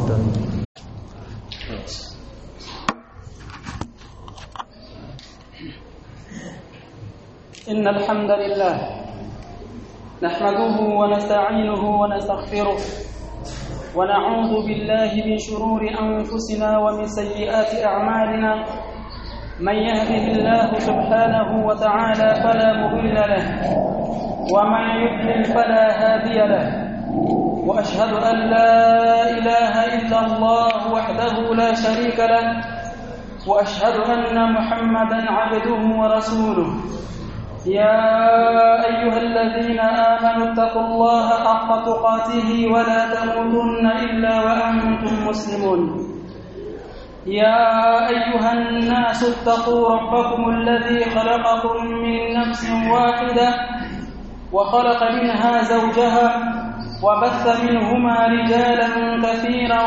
المهتدين إن الحمد لله نحمده ونستعينه ونستغفره ونعوذ بالله من شرور أنفسنا ومن سيئات أعمالنا من يهده الله سبحانه وتعالى فلا مضل له ومن يضلل فلا هادي له وأشهد أن لا إله إلا الله وحده لا شريك له وأشهد أن محمدا عبده ورسوله يا أيها الذين آمنوا اتقوا الله حق تقاته ولا تموتن إلا وأنتم مسلمون يا أيها الناس اتقوا ربكم الذي خلقكم من نفس واحدة وخلق منها زوجها وبث منهما رجالا كثيرا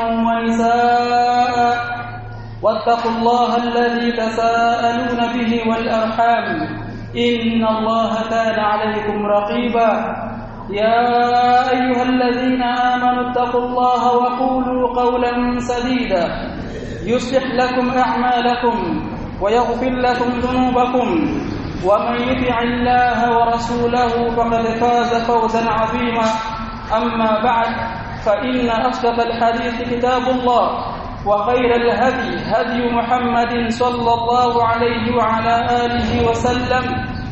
ونساء واتقوا الله الذي تساءلون به والأرحام إن الله كان عليكم رقيبا يا أيها الذين آمنوا اتقوا الله وقولوا قولا سديدا يصلح لكم أعمالكم ويغفر لكم ذنوبكم ومن يطع الله ورسوله فقد فاز فوزا عظيما أما بعد فإن أصدق الحديث كتاب الله وخير الهدي هدي محمد صلى الله عليه وعلى آله وسلم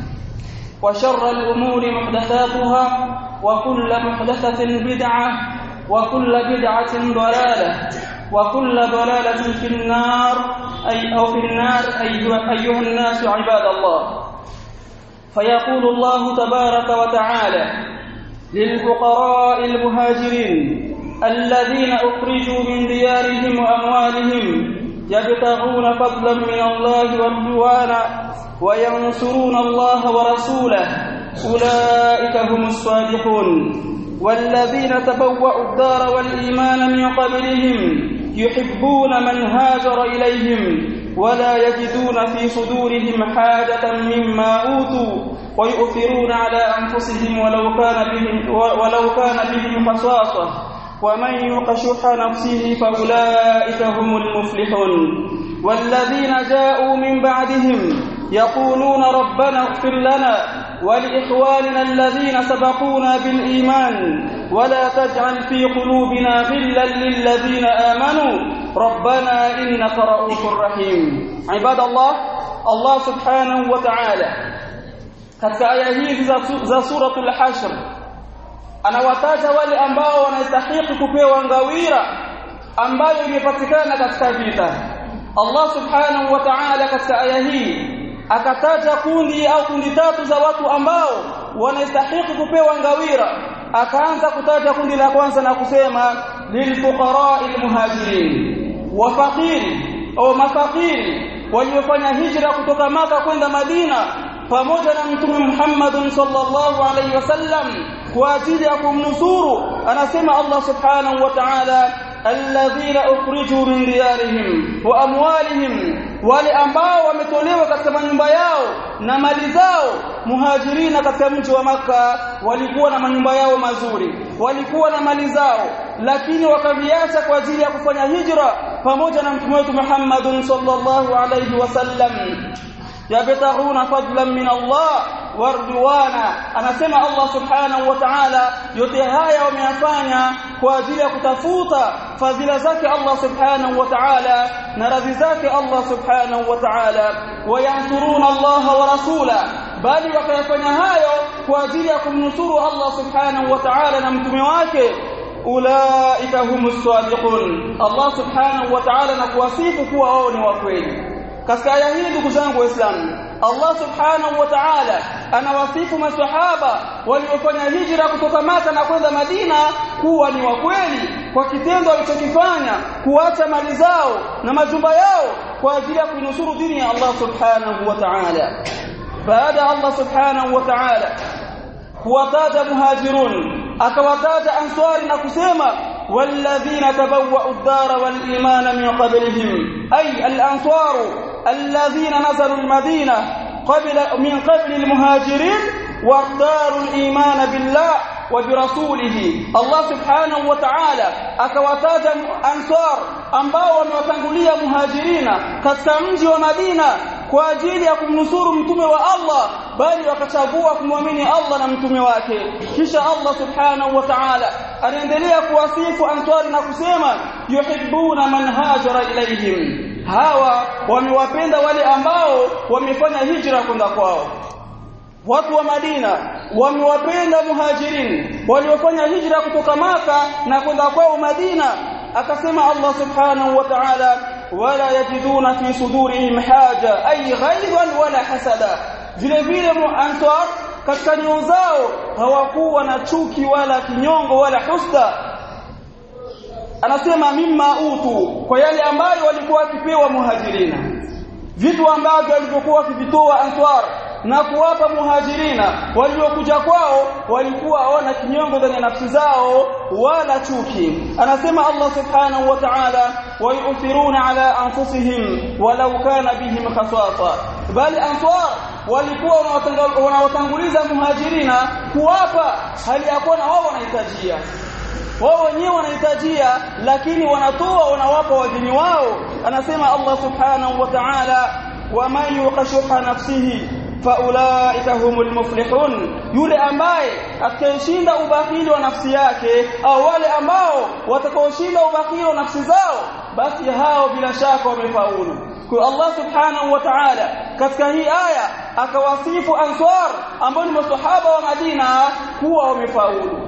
وشر الأمور محدثاتها وكل محدثة بدعة وكل بدعة ضلالة وكل ضلالة في النار أي أو في النار أيها الناس عباد الله فيقول الله تبارك وتعالى للفقراء المهاجرين الذين أخرجوا من ديارهم وأموالهم يبتغون فضلا من الله ورضوانا وينصرون الله ورسوله أولئك هم الصادقون والذين تبوأوا الدار والإيمان من قبلهم يحبون من هاجر إليهم ولا يجدون في صدورهم حاجة مما أوتوا ويؤثرون على أنفسهم ولو كان بهم ولو كان بهم خصاصة ومن يوق شح نفسه فأولئك هم المفلحون والذين جاءوا من بعدهم يقولون ربنا اغفر لنا ولإخواننا الذين سبقونا بالإيمان ولا تجعل في قلوبنا غلا للذين آمنوا ربنا إنك رؤوف رحيم عباد الله الله سبحانه وتعالى katika aya hizi za suratul hashr anawataja wale ambao wanastahili kupewa ngawira ambayo imepatikana katika vita Allah subhanahu wa ta'ala katika aya hii akataja kundi au kundi tatu za watu ambao wanastahili kupewa ngawira akaanza kutaja kundi la kwanza na kusema lilfuqara almuhajirin wafaqiri au mafaqiri waliofanya hijra kutoka maka kwenda Madina pamoja na mtume Muhammad sallallahu alaihi wasallam kwa ajili ya kumnusuru anasema Allah subhanahu wa ta'ala alladhina ukhriju min diyarihim wa amwalihim wale ambao wametolewa katika manyumba yao na mali zao muhajirina katika mji wa maka walikuwa na manyumba yao mazuri walikuwa na mali zao lakini wakaviacha kwa ajili ya kufanya hijra pamoja na mtume wetu Muhammad sallallahu alaihi wasallam yabtaghuna fadlan min Allah warduwana anasema Allah subhanahu wa ta'ala yote haya wameyafanya kwa ajili ya kutafuta fadhila zake Allah subhanahu wa ta'ala na radhi zake Allah subhanahu wa ta'ala wayansuruna Allah wa rasula bali wakayafanya hayo kwa ajili ya kumnusuru Allah subhanahu wa ta'ala na mtume wake ulaika humus sadiqun Allah subhanahu wa ta'ala na kuwasifu kuwa wao ni wa kweli katika aya hii ndugu zangu waislamu Allah subhanahu wa ta'ala anawasifu maswahaba waliofanya hijra kutoka Maka na kwenda Madina kuwa ni wa kweli kwa kitendo walichokifanya kuacha mali zao na majumba yao kwa ajili ya kunusuru dini ya Allah subhanahu wa ta'ala baada Allah subhanahu wa ta'ala kuwataja muhajirun akawataja answari na kusema والذين تبوأوا الدار والإيمان من قبلهم أي الأنصار الذين نزلوا المدينة قبل من قبل المهاجرين واختاروا الإيمان بالله wa birasulihi Allah subhanahu wa ta'ala akawataja ansar ambao wamewatangulia muhajirina katika mji wa Madina kwa ajili ya kumnusuru mtume wa Allah bali wakachagua kumwamini Allah na mtume wake kisha Allah subhanahu wa ta'ala anaendelea kuwasifu ansari na kusema yuhibbuna man hajara ilaihim hawa wamewapenda wale ambao wamefanya hijra kwenda kwao watu wa Madina wamewapenda muhajirin waliofanya hijra kutoka maka na kwenda kwao Madina akasema Allah subhanahu wa ta'ala wala yajiduna fi sudurihim haja ay ghaiban wala hasada vile vile ansar katika nyoyo zao hawakuwa na chuki wala kinyongo wala husda anasema mimma utu kwa yale ambayo walikuwa wakipewa muhajirina vitu ambavyo walivyokuwa wakivitoa ansar na kuwapa muhajirina waliokuja kwao walikuwa hawana kinyongo ndani ya nafsi zao wala chuki anasema Allah subhanahu wa ta'ala wayuthiruna ala anfusihim walau kana bihim khasasa bali ansar walikuwa wanawatanguliza muhajirina kuwapa hali ya kuwa na wao wanahitajia wao wenyewe wanahitajia lakini wanatoa wanawapa wajini wao anasema Allah subhanahu wa ta'ala wa man yuqashuha nafsihi faulaika humul muflihun yule ambaye atakayeshinda ubakhili wa nafsi yake au wale ambao watakaoshinda ubakhili wa nafsi zao basi hao bila shaka wamefaulu kwa Allah subhanahu wa ta'ala katika hii aya akawasifu ansar ambao ni maswahaba wa Madina kuwa wamefaulu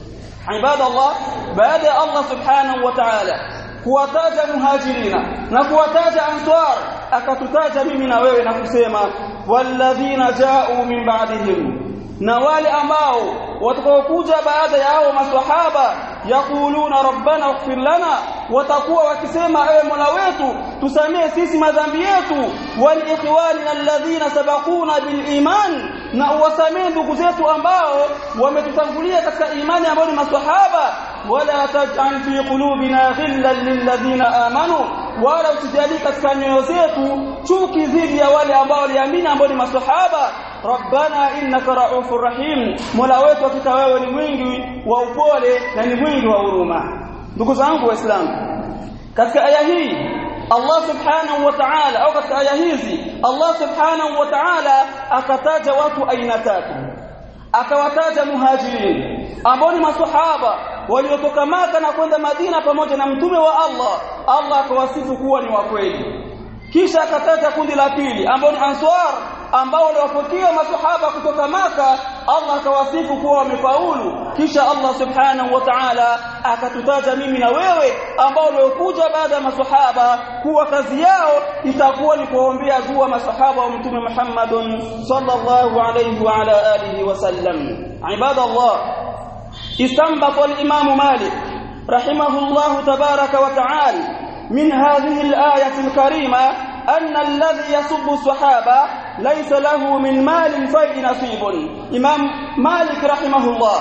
ibada Allah baada ya Allah subhanahu wa ta'ala kuwataja muhajirina na kuwataja ansar akatutaja mimi na wewe na kusema walladhina ja'u min ba'dihim na wale ambao watakaokuja baada ya hao maswahaba yaquluna rabbana ighfir lana watakuwa wakisema ewe Mola wetu tusamee sisi madhambi yetu wal ikhwanina alladhina sabaquna bil iman na uwasamee ndugu zetu ambao wametutangulia katika imani ambao ni maswahaba wala taj'al fi qulubina ghillan lil ladhina amanu wala usijali katika nyoyo zetu chuki dhidi ya wale ambao waliamini ambao ni maswahaba rabbana innaka raufur rahim mola wetu hakika wewe ni mwingi wa upole na ni mwingi wa huruma ndugu zangu waislamu katika aya hii Allah subhanahu wa ta'ala au katika aya hizi Allah subhanahu wa ta'ala akataja watu aina tatu akawataja muhajirin ambao ni maswahaba waliotoka maka na kwenda Madina pamoja na mtume wa Allah Allah akawasifu kuwa ni wa kweli kisha akataja kundi la pili ambao ni answar ambao waliwapokea maswahaba kutoka maka Allah akawasifu kuwa wamefaulu kisha Allah subhanahu wa ta'ala akatutaja mimi na wewe ambao waliokuja baada ya maswahaba kuwa kazi yao itakuwa ni kuombea dua maswahaba wa mtume Muhammadun sallallahu alayhi wa ala alihi wasallam ibadallah istanbata al-imam Malik rahimahullah tabaraka wa ta'ala من هذه الآية الكريمة أن الذي يسب الصحابة ليس له من مال فيء نصيب إمام مالك رحمه الله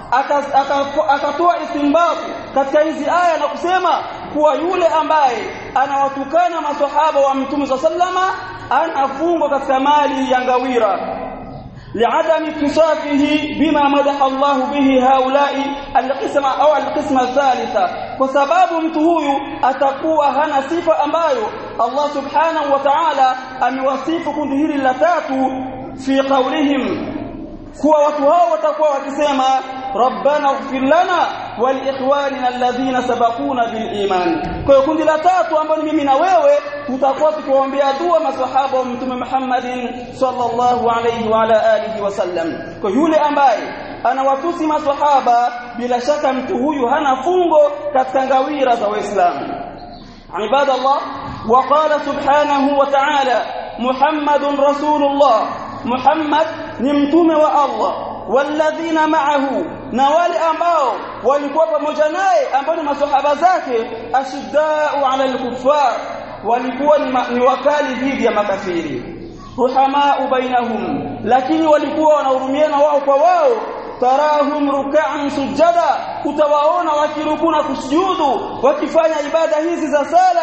akatoa istinbatu katika hizi aya na kusema kuwa yule ambaye anawatukana maswahaba wa mtume sallama anafungwa katika mali ya ngawira لعدم اتصافه بما مدح الله به هؤلاء القسم au القسم الثالثة kwa sababu mtu huyu atakuwa hana sifa ambayo Allah subhanahu wa ta'ala amewasifu kundi hili la tatu fi qawlihim kuwa watu hao watakuwa wakisema rabbana ighfir lana wal ikhwanina alladhina sabaquna bil iman kwa hiyo kundi la tatu ambalo ni mimi na wewe tutakuwa tukiwaombea dua maswahaba wa mtume Muhammadin sallallahu alayhi wa ala alihi wasallam kwa yule ambaye anawatusi maswahaba bila shaka mtu huyu hana fungo katika ngawira za waislamu ibadallah وقال سبحانه وتعالى محمد رسول الله محمد ni mtume wa Allah walladhina ma'ahu na wale ambao walikuwa pamoja naye ambao ni maswahaba zake ashiddau 'ala al-kuffar walikuwa ni wakali dhidi ya makafiri ruhamau bainahum lakini walikuwa wanahurumiana wao kwa wao tarahum ruk'an sujada utawaona wakiruku na kusujudu wakifanya ibada hizi za sala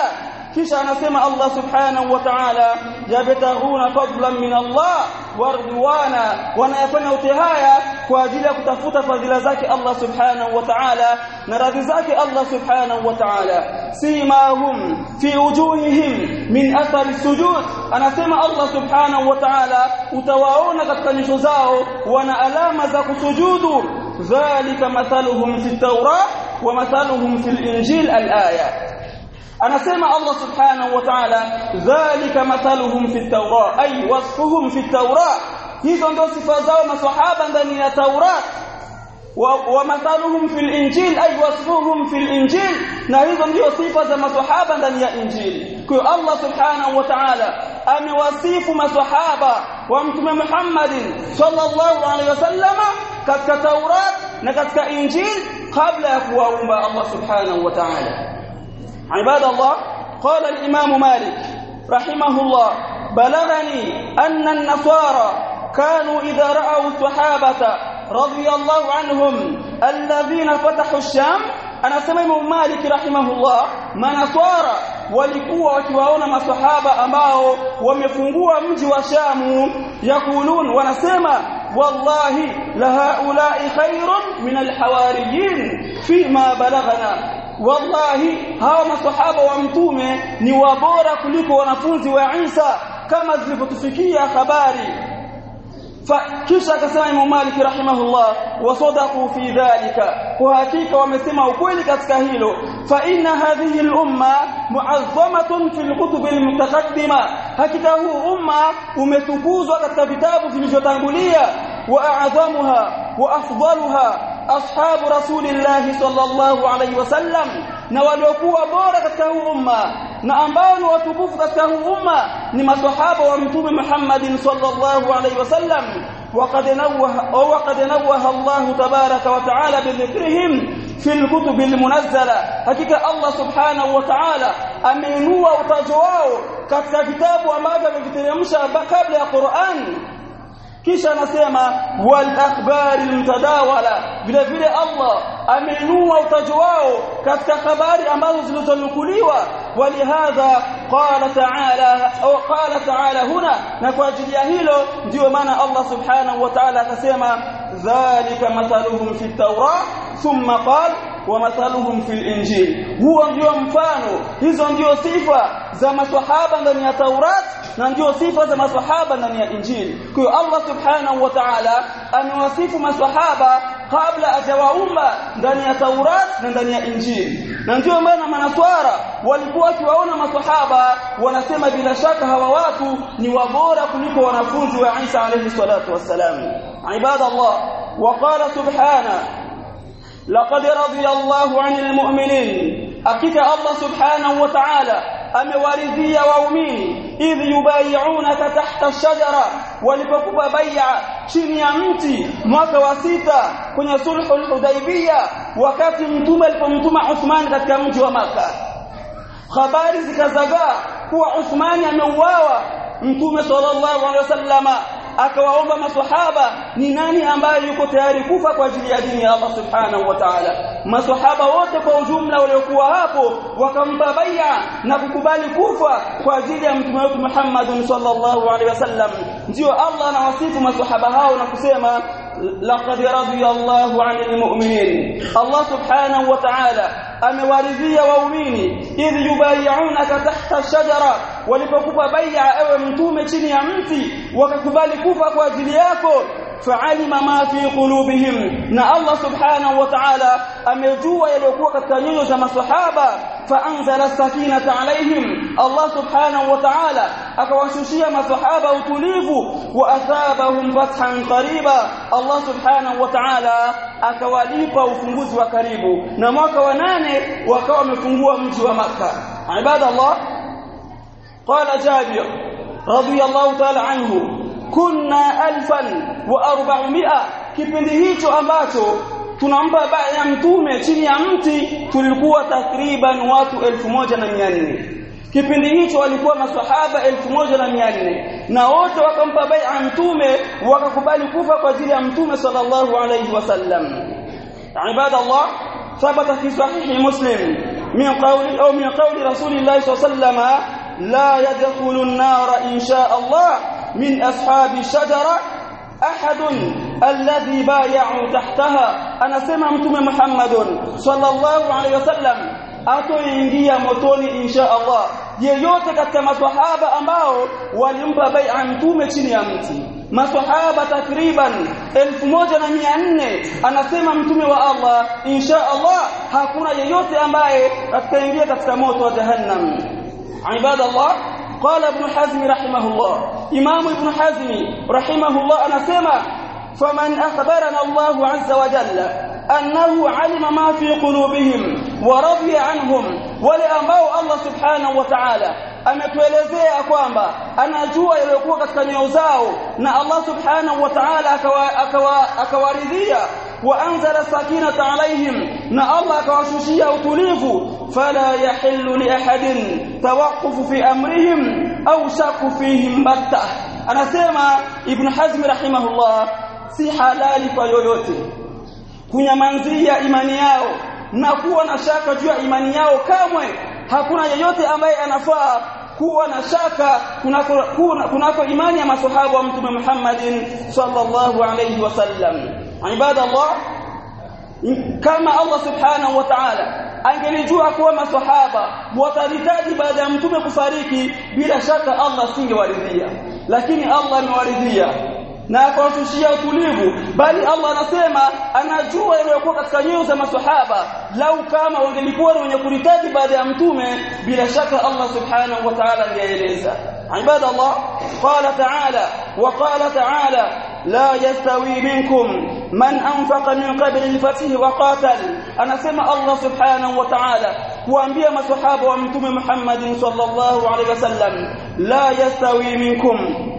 kisha anasema Allah subhanahu wa ta'ala yabtaghuna fadlan min Allah warduwana wanayafanya yote haya kwa ajili ya kutafuta fadhila zake Allah subhanahu wa ta'ala na radhi zake Allah subhanahu wa ta'ala simahum fi wujuhihim min athari sujud anasema Allah subhanahu wa ta'ala utawaona katika nyuso zao wana alama za kusujudu dhalika mathaluhum fi tawrah wa mathaluhum fil injil al-aya anasema Allah subhanahu wa ta'ala dhalika mathaluhum fi tawrah ay wasfuhum fi tawrah hizo ndio sifa zao maswahaba ndani ya taurat wa mathaluhum fil injil ay wasfuhum fil injil na hizo ndio sifa za maswahaba ndani ya injili kwa hiyo Allah subhanahu wa ta'ala amewasifu maswahaba wa mtume Muhammadin sallallahu alaihi wasallama katika taurat na katika injil kabla ya kuwaumba Allah subhanahu wa ta'ala عباد الله قال الإمام مالك رحمه الله بلغني أن النصارى كانوا إذا رأوا الصحابة رضي الله عنهم الذين فتحوا الشام أنا سمع مالك رحمه الله منصارى walikuwa wakiwaona masahaba ambao wamefungua mji wa Shamu yakulun wanasema wallahi la haula'i khairun min alhawariyin fima balaghana wallahi hawa masahaba wa mtume ni wabora kuliko wanafunzi wa Isa kama zilivyotufikia habari kisha akasema Imam Malik rahimahullah wasadaqu fi dhalika kwa hakika wamesema ukweli katika hilo fa inna hadhihi al-umma mu'azzamatun fi al-kutub al-mutaqaddima hakika huu umma umetukuzwa katika vitabu vilivyotangulia wa a'zamuha wa afdaluha ashabu rasulillahi sallallahu alayhi wasallam na waliokuwa bora katika huu umma na ambao ni watukufu katika huu umma ni maswahaba wa mtume Muhammadin sallallahu alayhi wasallam وقد نوه وقد نوه الله تبارك وتعالى بذكرهم في الكتب المنزله حقيقه الله سبحانه وتعالى ameinua utajo wao katika vitabu ambavyo ameviteremsha kabla ya Qur'an kisha anasema wal akhbari mtadawala vile vile Allah ameinua utajo wao katika habari ambazo zilizonukuliwa walihadha qala ta'ala au qala ta'ala huna na kwa ajili ya hilo ndio maana Allah subhanahu wa ta'ala akasema dhalika mathaluhum fi tawrah thumma qala wa mathaluhum fil injil huo ndio mfano hizo ndio sifa za maswahaba ndani ya Taurat na ndio sifa za maswahaba ndani ya Injili. Kwa hiyo Allah Subhanahu wa Ta'ala amewasifu maswahaba kabla hajawaumba ndani ya Taurat na ndani ya Injili. Na ndio maana manaswara walikuwa wakiwaona maswahaba wanasema bila shaka hawa watu ni wabora kuliko wanafunzi wa Isa alayhi salatu wassalam. Ibadallah wa qala subhanahu لقد رضي الله عن المؤمنين hakika Allah subhanahu wa ta'ala amewaridhia waumini idh yubayi'unaka tahta ash-shajara walipokupa bai'a chini ya mti mwaka wa sita kwenye sulhul hudaybiyah wakati mtume alipomtuma Uthman katika mji wa maka habari zikazagaa kuwa Uthmani ameuawa mtume sallallahu alaihi wasallama akawaomba maswahaba ni nani ambaye yuko tayari kufa kwa ajili ya dini ya Allah subhanahu wa ta'ala maswahaba wote kwa ujumla waliokuwa hapo wakampa bai'a na kukubali kufa kwa ajili ya mtume wetu Muhammad sallallahu alaihi wasallam ndio Allah anawasifu maswahaba hao na kusema laqad radiyallahu 'anil mu'minin Allah subhanahu wa ta'ala amewaridhia waumini idh yubayi'unaka tahta shajara walipokupa bai'a ewe mtume chini ya mti wakakubali kufa kwa ajili yako fa'alima ma fi qulubihim na Allah subhanahu wa ta'ala amejua yaliyokuwa katika nyoyo za maswahaba فانزل السكينه عليهم الله سبحانه وتعالى akawashushia maswahaba utulivu wa athabahum fathan qariba Allah subhanahu wa ta'ala akawalipa ufunguzi wa karibu na mwaka wa nane wakawa wamefungua mji wa maka ibada Allah qala Jabir radiyallahu ta'ala anhu kunna alfan wa arba'umia kipindi hicho ambacho tunampa baya ya mtume chini ya mti tulikuwa takriban watu elfu moja na mia nne kipindi hicho walikuwa maswahaba elfu moja na mia nne na wote wakampa bai'a mtume wakakubali kufa kwa ajili ya mtume sallallahu alayhi wasallam ibada Allah ثبت في صحيح مسلم min qawli au min qawli rasulillahi sallallahu alayhi la yadkhulu an-nara insha Allah min ashabi shajara ahadun alladhi bay'u tahtaha anasema mtume Muhammadun sallallahu alayhi wasallam atoingia motoni insha Allah yeyote katika maswahaba ambao walimpa bai'a mtume chini ya mti maswahaba takriban 1400 anasema mtume wa Allah insha Allah hakuna yeyote ambaye atakaingia katika moto wa jahannam ibadallah قال ابن حزم رحمه الله امام ابن حزم رحمه الله انا سمع فمن اخبرنا الله عز وجل انه علم ما في قلوبهم ورضي عنهم wale ambao Allah subhanahu wa ta'ala ametuelezea kwamba anajua yaliyokuwa katika nyoyo zao na Allah subhanahu wa ta'ala akawaridhia wa anzala sakinata alaihim na Allah akawashushia utulivu fala yahillu li ahadin tawaqquf fi amrihim au shakku fihim batta anasema ibn hazm rahimahullah si halali kwa yoyote kunyamanzia imani yao na kuwa na shaka juu ya imani yao kamwe hakuna yeyote ambaye anafaa kuwa na shaka kunako kunako imani ya maswahaba wa mtume Muhammadin sallallahu alayhi wasallam ibadallah kama Allah subhanahu wa ta'ala angelijua kuwa maswahaba watahitaji baada ya mtume kufariki bila shaka Allah singewaridhia lakini Allah amewaridhia na akawashushia utulivu bali Allah anasema anajua yaliyokuwa katika nyoyo za maswahaba lau kama wangelikuwa wenye kuhitaji baada ya mtume bila shaka Allah subhanahu wa ta'ala angeeleza عباد الله قال تعالى وقال تعالى لا يستوي منكم من أنفق من قبل الفتح وقاتل أنا سمع الله سبحانه وتعالى kuambia maswahaba wa mtume Muhammad sallallahu alaihi wasallam la yastawi minkum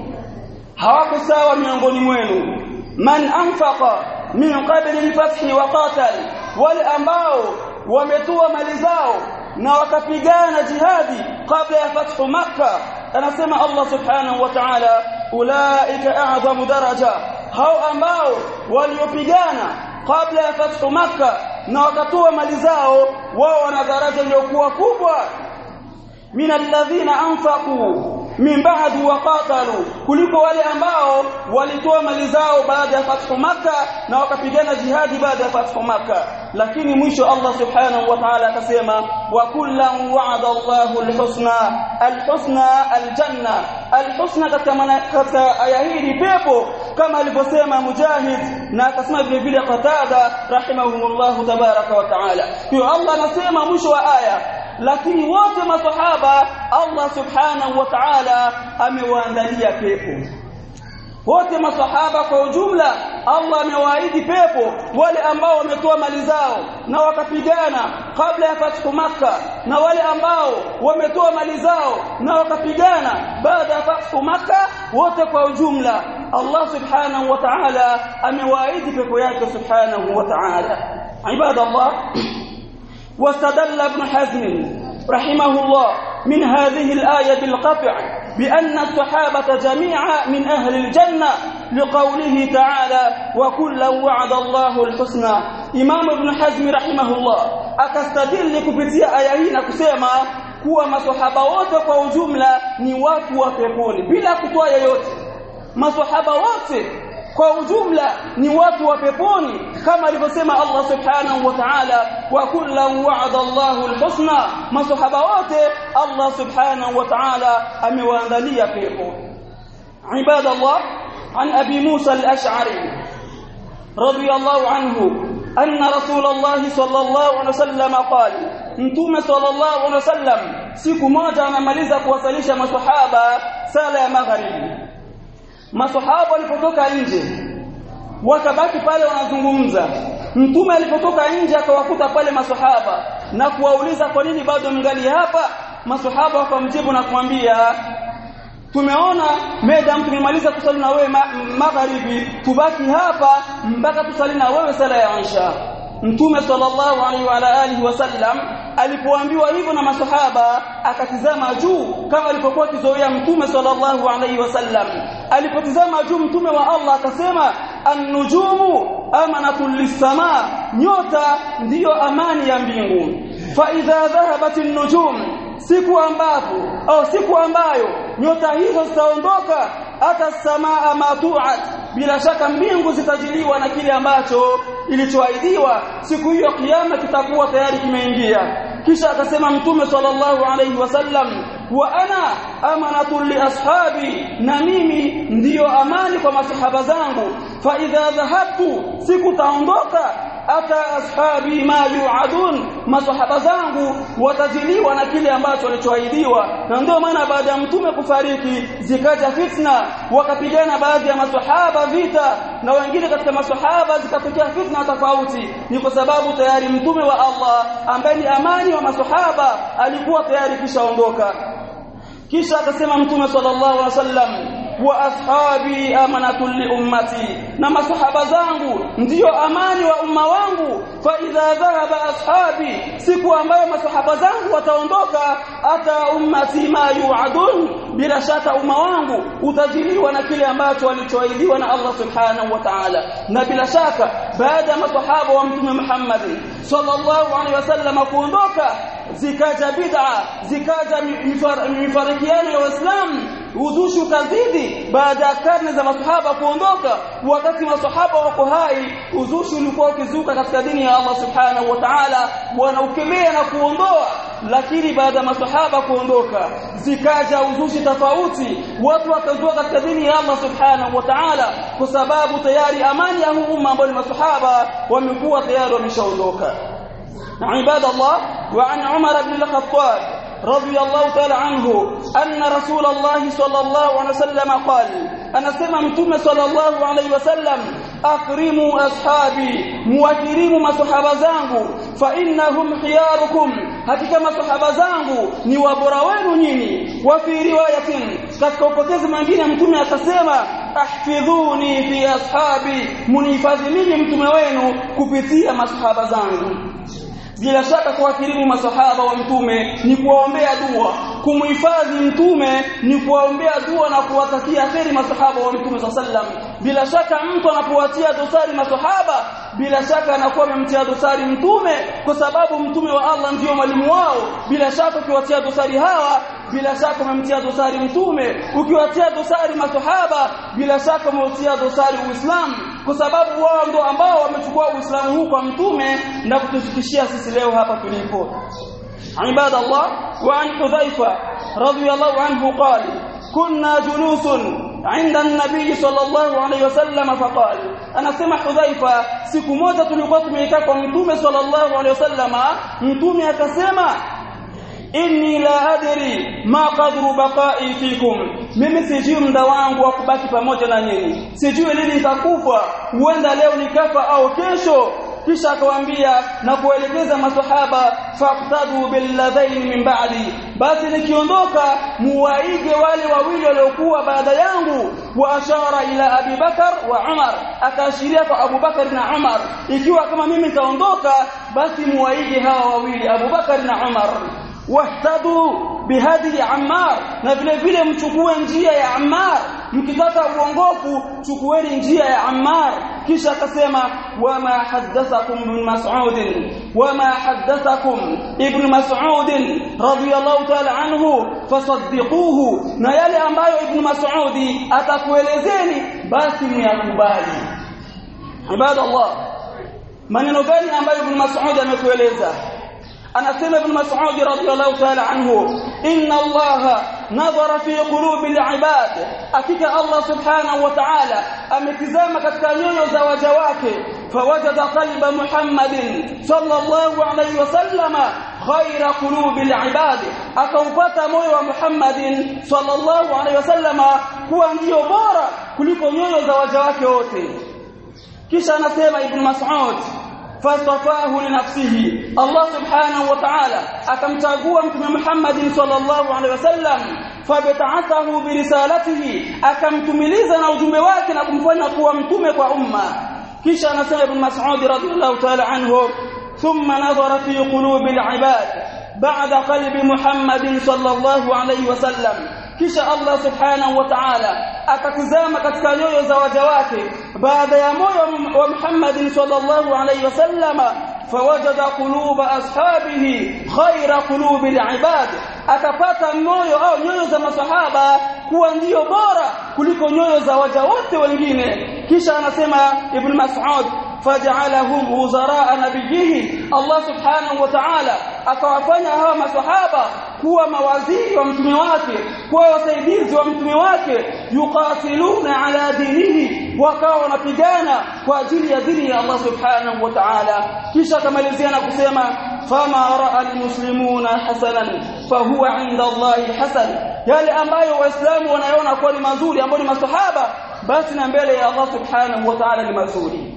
hawako sawa miongoni mwenu man anfaqa min qabli al-fath wa qatal wale ambao wametoa mali zao na wakapigana jihadi kabla ya fathu makkah anasema Allah subhanahu wa ta'ala ulaika a'zamu daraja hao ambao waliopigana kabla ya fathu makkah na wakatoa mali zao wao wana daraja iliyokuwa kubwa min alladhina anfaqu min ba'd wa qatalu kuliko wale ambao walitoa mali zao baada ya fathu maka na wakapigana jihadi baada ya fathu maka lakini mwisho Allah subhanahu wa ta'ala akasema wa kullan wa'ada Allahu al-husna al-husna al-janna al-husna katika aya hii ni pepo kama alivyosema Mujahid na akasema vile vile Qatada rahimahumullah tabaraka wa ta'ala hiyo Allah anasema mwisho wa aya lakini wote masahaba Allah subhanahu wa ta'ala amewaandalia pepo wote masahaba kwa ujumla Allah amewaahidi pepo wale ambao wametoa mali zao na wakapigana kabla ya fathu maka na wale ambao wametoa mali zao na wakapigana baada ya fathu maka wote kwa ujumla Allah subhanahu wa ta'ala amewaahidi pepo yake subhanahu wa ta'ala ibadallah واستدل ابن حزم رحمه الله من هذه الآية بالقطع بأن الصحابة جميعا من أهل الجنة لقوله تعالى وكلا وعد الله الحسنى إمام ابن حزم رحمه الله أكستدل كبتيا آية هنا كسيما kuwa maswahaba wote kwa ujumla ni watu wa peponi bila kutoa yoyote maswahaba wote kwa ujumla ni watu wa peponi kama alivyosema Allah subhanahu wa ta'ala wa kullu wa'ada Allahu al-husna masahaba wote Allah subhanahu wa ta'ala amewaandalia pepo ibada Allah an abi Musa al-Ash'ari radiyallahu anhu anna Rasulullah sallallahu alaihi wasallam qala mtume sallallahu alaihi wasallam siku moja anamaliza kuwasalisha maswahaba sala ya magharibi maswahaba walipotoka nje wakabaki pale wanazungumza mtume alipotoka nje akawakuta pale maswahaba na kuwauliza kwa nini bado mngali hapa maswahaba wakamjibu na kumwambia tumeona madam tumemaliza kusali na wewe magharibi tubaki hapa mpaka tusali na wewe sala ya isha Mtume sallallahu alaihi wa alihi wasallam alipoambiwa hivyo na masahaba akatizama juu kama alipokuwa kizoea Mtume sallallahu alaihi wasallam alipotizama juu Mtume wa Allah akasema an-nujumu amanatul lis-samaa nyota ndiyo amani ya mbingu fa idha dhahabat an-nujum siku ambapo au siku ambayo nyota hizo zitaondoka hata samaa matuat bila shaka mbingu zitajiliwa na kile ambacho ilichoahidiwa siku hiyo kiyama kitakuwa tayari kimeingia kisha akasema mtume sallallahu alayhi wasallam wa ana amanatu li ashabi na mimi ndiyo amani kwa masahaba zangu fa idha dhahabtu siku taondoka ata ashabi ma yuadun masahaba zangu watajiliwa na kile ambacho walichoahidiwa na ndio maana baada ya mtume kufariki zikaja fitna wakapigana baadhi ya masahaba vita na wengine katika masahaba zikatokea fitna tofauti ni kwa sababu tayari mtume wa Allah ambaye ni amani wa masahaba alikuwa tayari kishaondoka kisha akasema mtume sallallahu alaihi wasallam wa ashabi amanatu li ummati na masahaba zangu ndiyo amani wa umma wangu fa idha dhahaba ashabi siku ambayo masahaba zangu wataondoka ata ummati ma yuadun bila shaka umma wangu utajiliwa na kile ambacho walichoahidiwa na Allah subhanahu wa ta'ala na bila shaka baada ya masahaba wa mtume Muhammad sallallahu alaihi wasallam kuondoka zikaja bid'a zikaja mifarikiano ya waislamu uzushi ukazidi baada ya karne za masahaba kuondoka wakati masahaba wako hai uzushi ulikuwa ukizuka katika dini ya Allah subhanahu wa ta'ala wanaukemea na kuondoa lakini baada ya masahaba kuondoka zikaja uzushi tofauti watu wakazua katika dini ya Allah subhanahu wa ta'ala kwa sababu tayari amani ya huu umma ambao ni masahaba wamekuwa tayari wameshaondoka عباد الله وعن عمر بن الخطاب رضي الله تعالى عنه أن رسول الله صلى الله عليه وسلم قال أنا سمع متوم صلى الله عليه وسلم أكرموا أصحابي مواكرموا masahaba zangu fa innahum khiyarukum hakika masahaba zangu ni wabora wenu nyinyi wa fi riwayatin katika upokezi mwingine mtume akasema ahfidhuni fi ashabi munihifadhi mimi mtume wenu kupitia masahaba zangu bila shaka kuwakirimu masahaba wa mtume ni kuwaombea dua kumhifadhi mtume ni kuwaombea dua na kuwatakia kheri masahaba wa mtume sallam bila shaka mtu anapowatia dosari masahaba bila shaka anakuwa amemtia dosari mtume kwa sababu mtume wa Allah ndiyo mwalimu wao bila shaka ukiwatia dosari hawa bila shaka umemtia dosari mtume ukiwatia dosari masahaba bila shaka umetia dosari uislamu kwa sababu wao ndio ambao wamechukua uislamu huu kwa mtume na kutufikishia sisi leo hapa tulipo عباد الله وعن حذيفة رضي الله عنه قال كنا جلوس عند النبي صلى الله عليه وسلم فقال أنا سمع حذيفة siku moja tulikuwa tumekaa kwa mtume sallallahu alaihi wasallama mtume akasema inni la adri ma qadru baqa'i fikum mimi sijui muda wangu wa kubaki pamoja na nyinyi sijui lini nitakufa huenda leo nikafa au kesho kisha akawaambia na kuelekeza maswahaba faqtadu billadhain min ba'di basi nikiondoka muwaige wale wawili waliokuwa baada yangu wa ashara ila Abi Bakar wa Umar akaashiria kwa Abu Bakar na Umar ikiwa kama mimi nitaondoka basi muwaige hawa wawili Abu Bakar na Umar wahtadu bihadi Ammar na vile vile mchukue njia ya Ammar mkitaka uongofu chukueni njia ya Ammar kisha akasema wama haddathakum ibn Mas'ud wama haddathakum ibn Mas'ud radiyallahu ta'ala anhu fasaddiquhu na yale ambayo ibn Mas'ud atakuelezeni basi myakubali ibadallah maneno gani ambayo ibn Mas'ud ametueleza anasema ibn Mas'ud radhiyallahu ta'ala anhu inna Allah nadhara fi qulubi al-ibad hakika Allah subhanahu wa ta'ala ametizama katika nyoyo za waja wake fawajada qalba Muhammadin sallallahu alayhi wasallama khayra qulubi al-ibad akaupata moyo wa Muhammadin sallallahu alayhi wasallama kuwa ndio bora kuliko nyoyo za waja wake wote kisha anasema ibn Mas'ud fastafahu linafsihi Allah subhanahu wa ta'ala akamchagua mtume Muhammad sallallahu alaihi wasallam fabta'athahu birisalatihi akamtumiliza na ujumbe wake na kumfanya kuwa mtume kwa umma kisha anasema ibn Mas'ud radhiyallahu ta'ala anhu thumma nadhara fi qulubi al-ibad ba'da qalbi Muhammad sallallahu alaihi wasallam kisha Allah subhanahu wa ta'ala akatizama katika nyoyo za waja wake baada ya moyo wa Muhammad sallallahu alaihi wasallama fawajada quluba ashabihi khaira qulubi alibad akapata moyo au nyoyo za masahaba kuwa ndiyo bora kuliko nyoyo za waja wote wengine kisha anasema ibn mas'ud faj'alahum wuzara nabiyihi Allah subhanahu wa ta'ala akawafanya hawa masahaba kuwa mawaziri wa mtume wake kuwa wasaidizi wa mtume wake yuqatiluna ala dinihi wakawa wanapigana kwa ajili ya dini ya Allah subhanahu wa ta'ala kisha akamalizia na kusema fama ra'a almuslimuna hasanan fahuwa 'inda Allah hasan yale ambayo waislamu wanaona kuwa ni mazuri ambayo ni masahaba basi na mbele ya Allah subhanahu wa ta'ala ni mazuri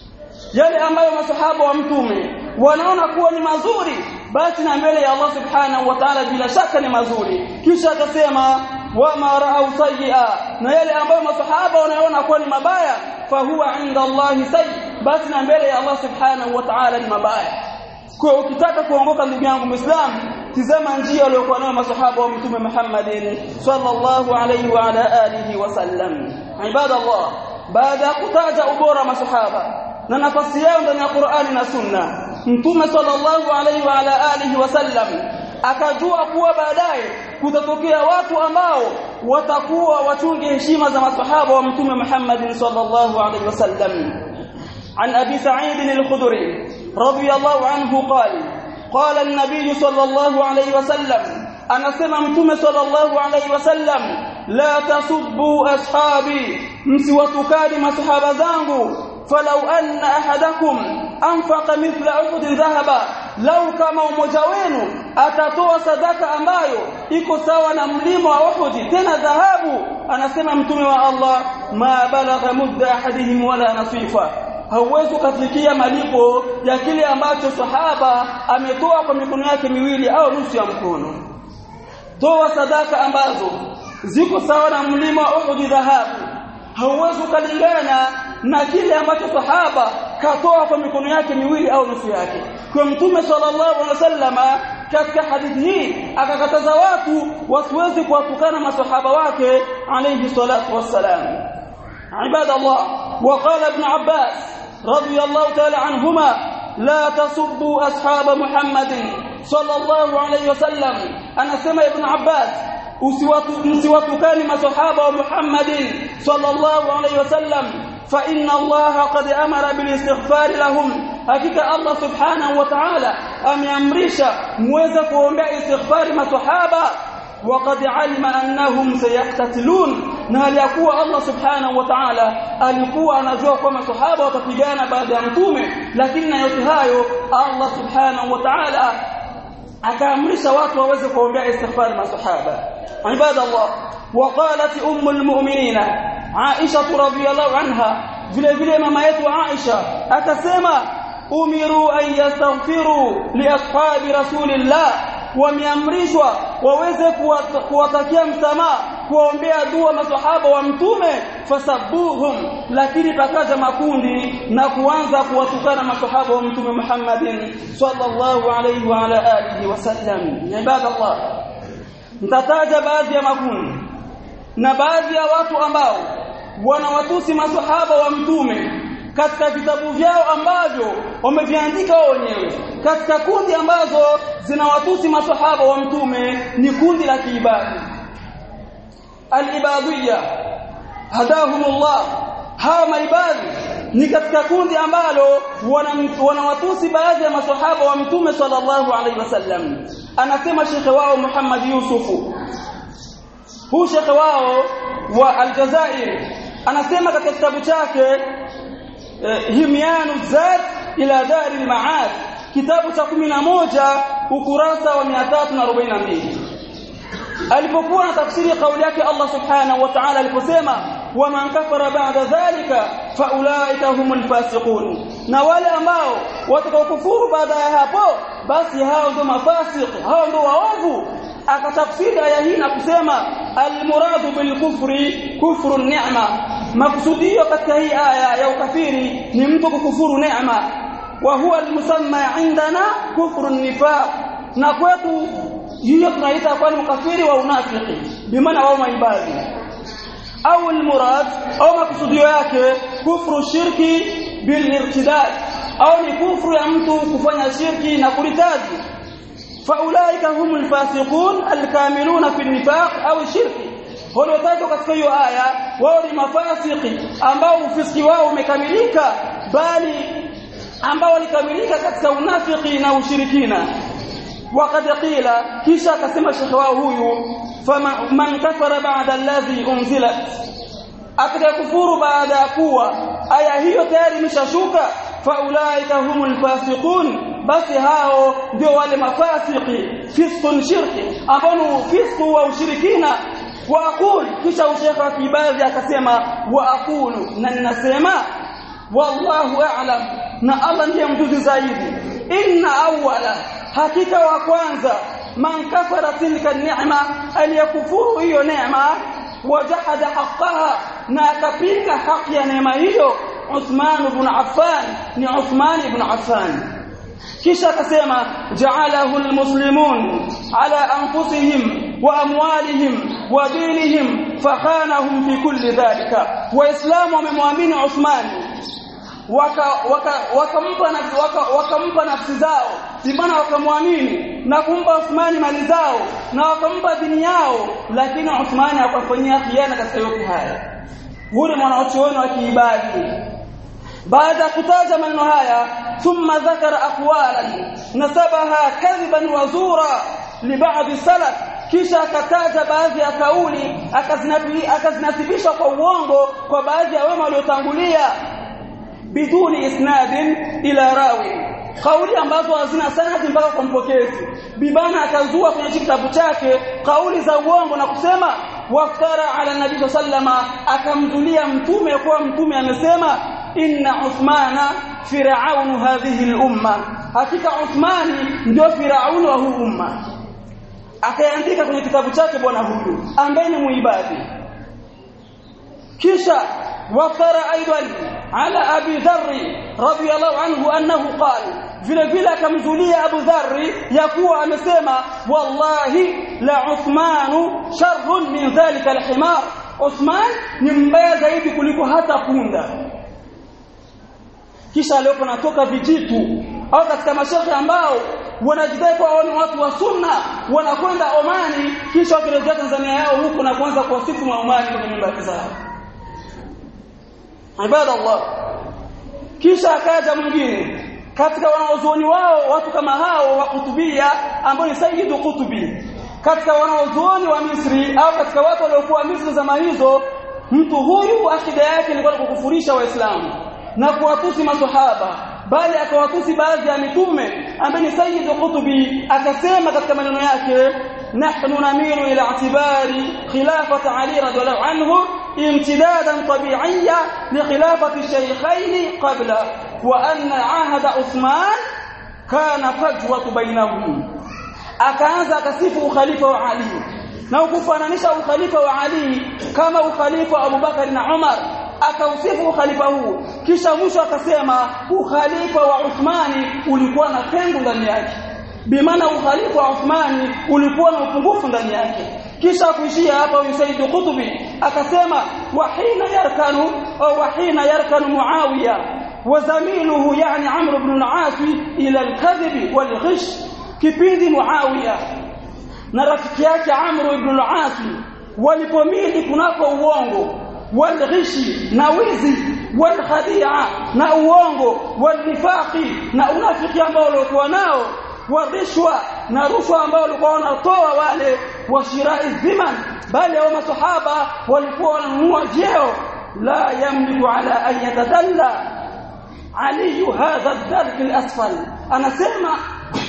yale ambayo masahaba wa mtume wanaona kuwa ni mazuri basi na mbele ya Allah subhanahu wa ta'ala bila shaka ni mazuri kisha akasema wama ra'au sayyi'a na yale ambayo masahaba wanaona kuwa ni mabaya fahuwa 'inda Allah sayyi basi na mbele ya Allah subhanahu wa ta'ala ni mabaya kwa ukitaka kuongoka ndugu yangu muislamu tizama njia waliokuwa nayo masahaba wa mtume Muhammadin sallallahu alayhi wa ala alihi wasallam ibadallah baada ya kutaja ubora masahaba na nafasi yao ndani ya Qur'ani na Sunna mtume sallallahu alayhi wa ala alihi wasallam akajua kuwa baadaye kutatokea watu ambao watakuwa wachunge heshima za masahaba wa mtume Muhammad sallallahu alayhi wasallam عن أبي سعيد الخدري رضي الله عنه قال قال النبي صلى الله عليه وسلم أنا سمعتم صلى الله عليه وسلم لا تسبوا أصحابي msiwatukani masahaba zangu falau anna ahadakum anfaqa mithla uhud dhahaba lau kama umoja wenu atatoa sadaka ambayo iko sawa na mlima wa Uhud tena dhahabu anasema mtume wa Allah ma balagha mudda ahadihim wala nasifa hauwezi kufikia malipo ya kile ambacho sahaba ametoa kwa mikono yake miwili au nusu ya mkono toa sadaka ambazo ziko sawa na mlima wa Uhud dhahabu hauwezi kulingana na kile ambacho sahaba katoa kwa mikono yake miwili au nusu yake kwa mtume sallallahu alaihi wasallama katika hadithi hii akakataza watu wasiweze kuwatukana masahaba wake alayhi salatu wassalam عباد الله وقال ابن عباس رضي الله تعالى عنهما لا تسبوا أصحاب محمد صلى الله عليه وسلم أنا سمع ابن عباس msiwatukani masahaba wa Muhammadin sallallahu alayhi wasallam fa inna Allah qad amara bil istighfar lahum hakika Allah subhanahu wa ta'ala ameamrisha muweze kuombea istighfari masahaba وقد علم انهم سيقتتلون na aliyakuwa Allah subhanahu wa ta'ala alikuwa anajua kwamba sahaba watapigana baada ya mtume lakini na yote hayo Allah subhanahu wa ta'ala akaamrisha watu waweze kuombea istighfar masahaba ibada Allah وقالت ام المؤمنين عائشه رضي الله عنها vile vile mama yetu Aisha akasema umiru an yastaghfiru li ashabi rasulillah wameamrishwa waweze kuwatakia msamaha kuombea dua masahaba wa mtume fasabuhum lakini pakaja makundi na kuanza kuwatukana masahaba wa mtume Muhammadin sallallahu alayhi wa ala alihi wasallam ibadallah mtataja baadhi ya makundi na baadhi ya watu ambao wanawatusi masahaba wa mtume katika vitabu vyao ambavyo wameviandika wao wenyewe katika kundi ambazo zinawatusi masahaba wa mtume ni kundi la kiibadi al-ibadiyya hadahumullah hawa maibadi ni katika kundi ambalo wanawatusi baadhi ya masahaba wa mtume sallallahu alaihi wasallam anasema shekhe wao Muhammad Yusufu huu shekhe wao wa Aljazair anasema katika kitabu chake Himyanu Zad ila Dari al-Ma'ad kitabu cha 11 ukurasa wa 342 alipokuwa na tafsiri kauli yake Allah subhanahu wa ta'ala aliposema waman kafara ba'da dhalika faulaika humul fasiqun na wale ambao watakaokufuru baada ya hapo basi hao ndio mafasik hao ndio waovu akatafsiri aya hii na kusema almuradu bilkufri kufru ni'ma maksudio katika hii aya ya ukafiri ni mtu kukufuru neema wa huwa almusamma indana kufru nifaq na kwetu hiyo tunaita kwa ni ukafiri wa unafiki bimaana wao maibadi au almurad au maksudio yake kufru shirki bilirtidad au ni kufru ya mtu kufanya shirki na kuritaji faulaika humul fasiqun alkamiluna fi nifaq au shirki waliotajwa katika hiyo aya wao ni mafasiki ambao ufisiki wao umekamilika bali ambao walikamilika katika unafiki na ushirikina وقد قيل kisha akasema shekhe wao huyu faman kafara ba'da alladhi unzilat atakayekufuru baada ya kuwa aya hiyo tayari imeshashuka faulaika humul fasiqun basi hao ndio wale mafasiki fisqun shirki ambao ni fisqu wa ushirikina wa aqul kisha ushekha wa kibadhi akasema wa aqulu na ninasema wallahu a'lam na Allah ndiye mjuzi zaidi inna awwala hakika wa kwanza man kafara tilka ni'ma aliyakufuru hiyo neema wajahada haqqaha na akapinga haki ya neema hiyo Uthman ibn Affan ni Uthman ibn Affan kisha akasema ja'alahu almuslimun ala anfusihim wa amwalihim wa dinihim fakhanahum fi kulli dhalika waislamu wamemwamini Uthman wakampa waka, waka waka, wakampa nafsi zao bimana wakamwamini na kumpa Uthmani mali zao na wakampa dini yao lakini Uthmani akafanyia khiana katika yote haya huyu mwanachuoni wa kiibadi baada ya kutaja maneno haya thumma dhakara aqwalan nasabaha kadhiban wa zura li ba'd salaf kisha akataja baadhi ya kauli akazinasibisha kwa uongo kwa baadhi ya wema waliotangulia biduni isnadin ila rawi kauli ambazo hazina sanadi mpaka kwa mpokezi bibana akazua kwenye kitabu chake kauli za uongo na kusema waftara ala nabii sallama akamzulia mtume kwa mtume amesema inna uthmana firaun hadhihi al-umma hakika uthmani ndio firaun wa huu umma akaandika kwenye kitabu chake bwana huyu ambaye ni muibadi kisha waftara aidan ala abi dharr radiyallahu anhu annahu qala vile vile akamzulia Abu Dharri ya kuwa amesema wallahi la Uthmanu sharrun min dhalika alhimar Uthman ni mbaya zaidi kuliko hata punda kisha leo natoka vijitu au katika mashaikh ambao wanajidai kwa wao ni watu wa sunna wanakwenda Omani kisha wakirejea Tanzania yao huko na kuanza kuwasifu wa Omani kwenye nyumba zao ibadallah kisha akaja mwingine katika wanaozuoni wao watu kama hao wa kutubia ambao ni Sayyidu Kutubi katika wanaozuoni wa Misri au katika watu waliokuwa Misri zama hizo mtu huyu akida yake ilikuwa ni kukufurisha waislamu na kuwatusi maswahaba bali akawatusi baadhi ya mitume ambaye ni Sayyidu Kutubi akasema katika maneno yake نحن نميل إلى اعتبار خلافة علي رضي الله عنه امتدادا طبيعيا لخلافة الشيخين قبله وأن عهد عثمان كان فجوة بينهم akaanza akasifu ukhalifa wa Ali na ukufananisha ukhalifa wa Ali kama ukhalifa wa Abubakar na Umar akausifu ukhalifa huu kisha mwisho akasema ukhalifa wa Uthmani ulikuwa na pengo ndani yake bimaana ukhalifa wa Uthmani ulikuwa na upungufu ndani yake kisha kuishia hapa Usaid Qutbi akasema wahina yarkanu au wahina yarkanu Muawiya وزميله يعني عمرو بن العاص الى الكذب والغش kipindi Muawiya na rafiki yake Amr ibn al-As walipomili kunako uongo walghishi na wizi walkhadia na uongo walnifaqi na unafiki ambao walikuwa nao wadhishwa na rushwa ambao walikuwa wanatoa wale washirai dhiman bali hao masahaba walikuwa wananunua vyeo la yamliku ala an yatadalla ali hadha ad-dark al-asfal anasema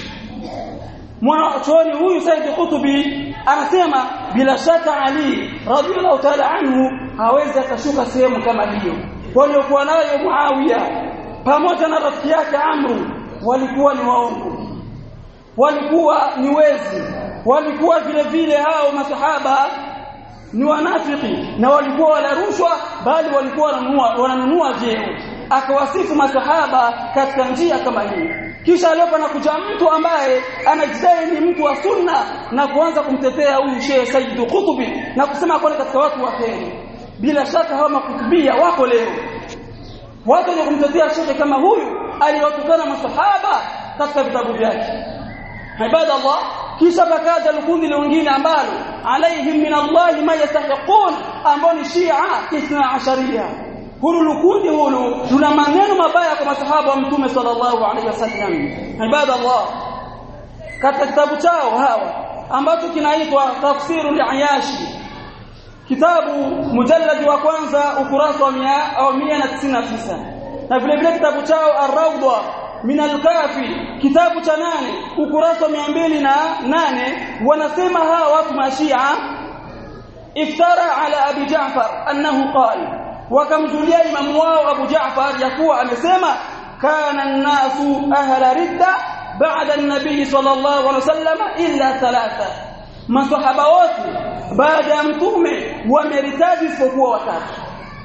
mwanachuoni huyu Said Kutubi anasema bila shaka Ali radhiallahu ta'ala anhu hawezi akashuka sehemu kama hiyo waliokuwa nayo Muawiya pamoja na rafiki yake Amru walikuwa ni waongo walikuwa ni wezi walikuwa vile vile hao masahaba ni wanafiki na walikuwa wala rushwa bali walikuwa wananunua wananunua vyeo akawasifu masahaba katika njia kama hii kisha leo panakuja mtu ambaye anajidai ni mtu wa sunna na kuanza kumtetea huyu Sheikh Said Qutbi na kusema kwa katika watu wa kheri bila shaka hawa makutubia wako leo watu wenye kumtetea shekhe kama huyu aliwatukana masahaba katika vitabu vyake ibada Allah kisha bakaja kundi lingine ambalo alaihim min Allah ma yastahiqun ambao ni Shia Ithna Asharia hulu lukundi hulu tuna maneno mabaya kwa masahaba wa mtume sallallahu alaihi wasallam ibada Allah katika kitabu chao hawa ambacho kinaitwa tafsiru al-ayashi kitabu mujalladi wa kwanza ukurasa wa 199 na vile vile kitabu chao ar-rawda min al-kafi kitabu cha nane ukurasa wa 208 wanasema hawa watu mashia iftara ala abi ja'far annahu qala wakamjulia imamu wao abu ja'far yakuwa amesema kana an-nasu ahla ridda بعد النبي صلى الله عليه وسلم إلا ثلاثة masahaba wote baada ya mtume wameritaji isipokuwa watatu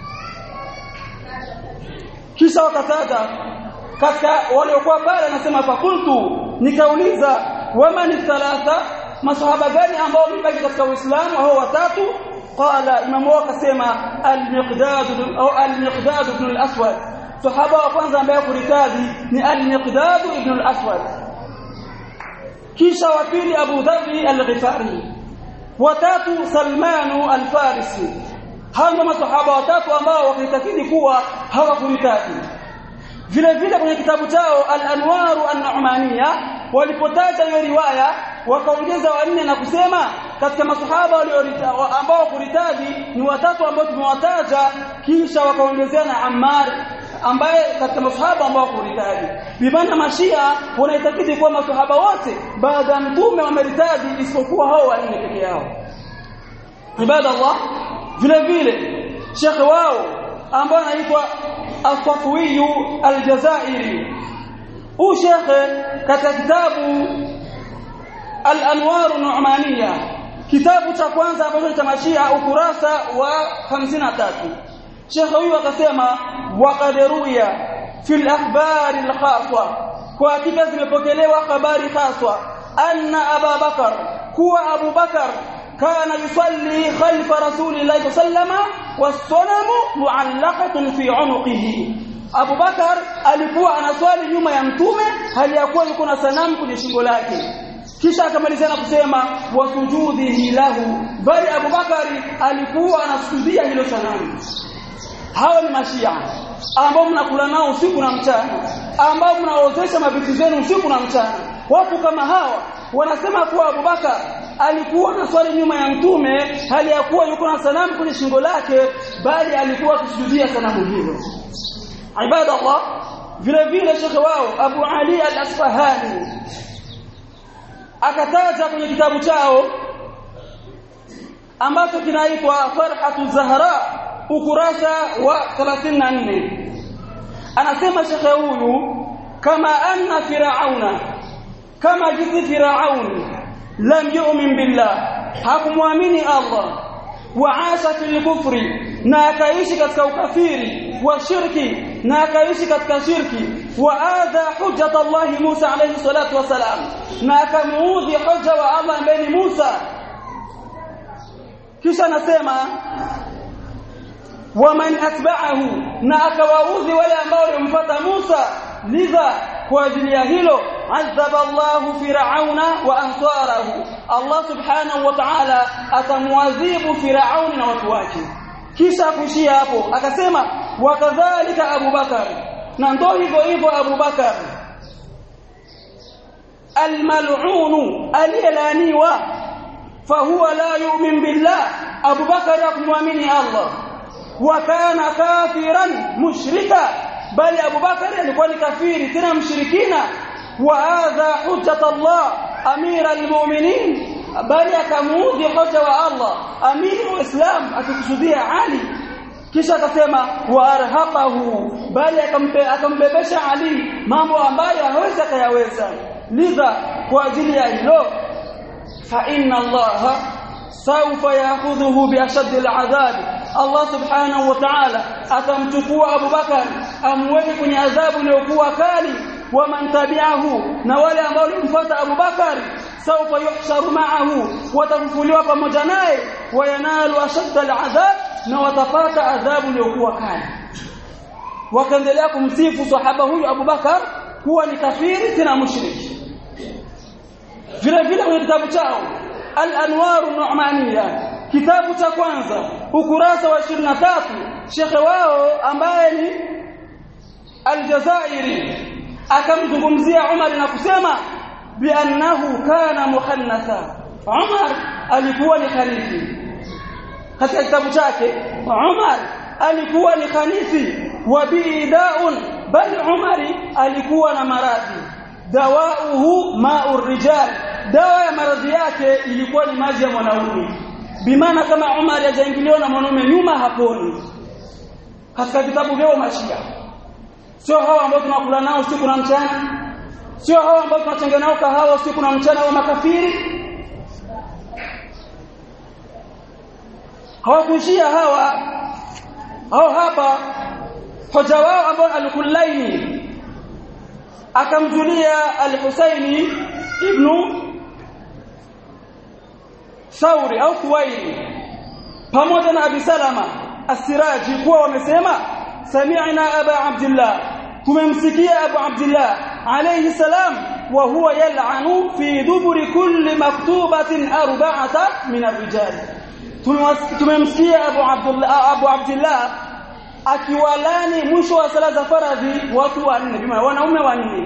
kisha wakataja katika waliokuwa pale anasema fakuntu nikauliza wamani thalatha masahaba gani ambao wamebaki katika uislamu hao watatu qala imamu wao akasema al-miqdad au al-miqdad ibn al-aswad sahaba wa kwanza ambaye kuritaji ni al-miqdad ibn al-aswad kisha wa pili Abu Dharr al-Ghifari watatu Salman al-Farisi hao masahaba watatu ambao wakitakidi kuwa hawakuritaji vile vile kwenye kitabu chao al-Anwar an-Nu'maniyya walipotaja hiyo riwaya wakaongeza wanne na kusema katika masahaba ambao kuritaji ni watatu ambao tumewataja kisha wakaongezea na Ammar ambaye katika masahaba ambao kuritaji bimaana mashia wanaitakidi kuwa masahaba wote baada ya mtume wameritaji isipokuwa hao wanne peke yao ibada Allah vile vile shekhe wao ambaye anaitwa Al-Fatwi Al-Jazairi huu shekhe katika kitabu Al-Anwar Nu'maniyya kitabu cha kwanza ambacho cha mashia ukurasa wa 53 shekhe huyu akasema waqad ruya fi al-akhbar al-khassa kwa hakika zimepokelewa habari khaswa anna Abu Bakar kuwa Abu Bakar kana yusalli khalfa rasulillahi sallama was-sanamu mu'allaqatun fi 'unuqihi Abu Bakar alikuwa anaswali nyuma ya mtume hali ya kuwa yuko na sanamu kwenye shingo lake kisha akamalizia na kusema wasujudihi lahu bali Abu Bakari alikuwa anasujudia hilo sanamu hawa ni mashia ambao mnakula nao usiku na mchana ambao mnaozesha mavitu zenu usiku na mchana watu kama hawa wanasema kuwa Abubakar alikuwa na swali nyuma ya mtume hali ya kuwa yuko na sanamu kwenye shingo lake bali alikuwa akisujudia sanamu hilo ibada Allah vile vile shekhe wao Abu Ali al-Asfahani akataja kwenye kitabu chao ambacho kinaitwa Farhatu Zahra ukurasa wa 34 anasema shekhe huyu kama anna firauna kama jinsi firaun lam yu'min billah hakumwamini Allah wa asha fil kufri na akaishi katika ukafiri wa shirki na akaishi katika shirki wa adha hujjat Allah Musa alayhi salatu wasalam na akamuudhi hoja wa Allah ambaye ni Musa kisha anasema waman atba'ahu na akawaudhi wale ambao walimfuata Musa lidha kwa ajili ya hilo adhaba Allahu fir'auna wa ansarahu Allah subhanahu wa ta'ala atamwadhibu fir'auni na watu wake kisha kuishia hapo akasema wakadhalika Abu Bakar na ndo hivyo hivyo Abu Bakar almal'unu aliyelaniwa fahuwa la yu'min billah Abu Bakar hakumwamini Allah wa kana kafiran mushrika bali Abu Bakar alikuwa ni kafiri tena mshirikina wa hadha hujjat Allah amira almu'minin bali akamuudhi hoja wa Allah amiri wa Islam akikusudia Ali kisha akasema wa arhaqahu bali akambebesha Ali mambo ambayo hawezi akayaweza lidha kwa ajili ya hilo fa inna Allah sawfa ya'khudhuhu bi ashaddi al'adhab Allah subhanahu wa ta'ala atamchukua Abu Bakar amweke kwenye adhabu iliyokuwa kali wa man tabi'ahu na wale ambao walimfuata Abu Bakar sawfa yuhsharu ma'ahu watafufuliwa pamoja naye wayanalu ashadda al'adhab na watapata adhabu iliyokuwa kali wakaendelea kumsifu sahaba huyu Abubakar kuwa ni kafiri tena mushriki vile vile kwenye kitabu chao al-anwaru nu'maniyya kitabu cha kwanza ukurasa wa 23 shekhe wao ambaye ni aljazairi akamzungumzia Umar na kusema biannahu kana muhannatha Umar alikuwa ni khalifi katika kitabu chake Umar alikuwa ni khalifi wa bidaun bali Umari alikuwa na maradhi dawauhu ma'ur rijal dawa ya maradhi yake ilikuwa ni maji ya mwanaume bimaana kama Umar hajaingiliwa na mwanaume nyuma haponi katika vitabu vyao mashia sio hao ambao tunakula nao usiku na mchana sio hao ambao tunachanga nao kahawa usiku na mchana wa makafiri hawakuishia hawa hao hapa hoja wao ambao al-Kullaini akamjulia al-Husaini ibnu Sauri au Kuwaili pamoja na Abi Salama As-Siraji kuwa wamesema sami'na Aba Abdullah tumemsikia Abu Abdullah alayhi salam wa huwa yal'anu fi duburi kulli maktubatin arba'ata min ar-rijal tumemsikia Abu Abdullah Abu Abdullah akiwalani mwisho wa sala za faradhi watu wanne bima wanaume wanne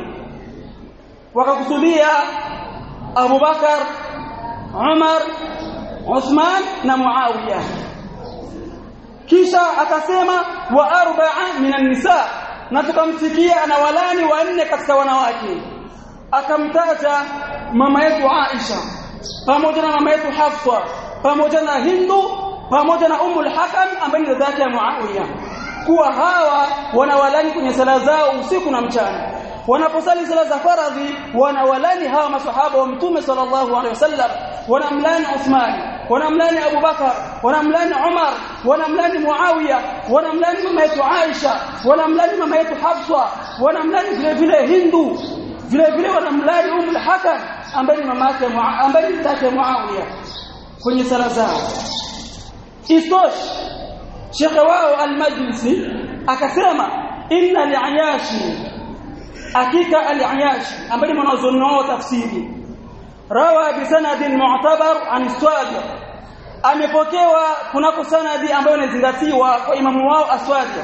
wakakusudia Abu Bakar Umar Uthman na Muawiya kisha akasema wa arba'a minan nisa na tukamsikia anawalani wanne katika wanawake akamtaja mama yetu Aisha pamoja na mama yetu Hafsa pamoja na Hindu pamoja na Ummul Hakam ambaye ni dada yake ya Muawiya kuwa hawa wanawalani kwenye sala zao usiku na mchana wanaposali sala za faradhi wanawalani hawa masahaba wa mtume sallallahu alaihi wasallam wanamlani Uthman wanamlani Abu Bakar wanamlani Umar wanamlani Muawiya wanamlani mama yetu Aisha wanamlani mama yetu Hafsa wanamlani vile vile Hindu vile vile wanamlani Ummul Hakam ambaye ni mama yake ambaye ni tata Muawiya kwenye sala zao istosh shekhe wao al-Majlisi akasema inna al-Ayashi hakika al-Ayashi ambaye ni mwanazuoni wao tafsiri rawa bi sanadin mu'tabar an Swadir amepokewa kunako sanadi ambayo inazingatiwa kwa imamu wao Aswadir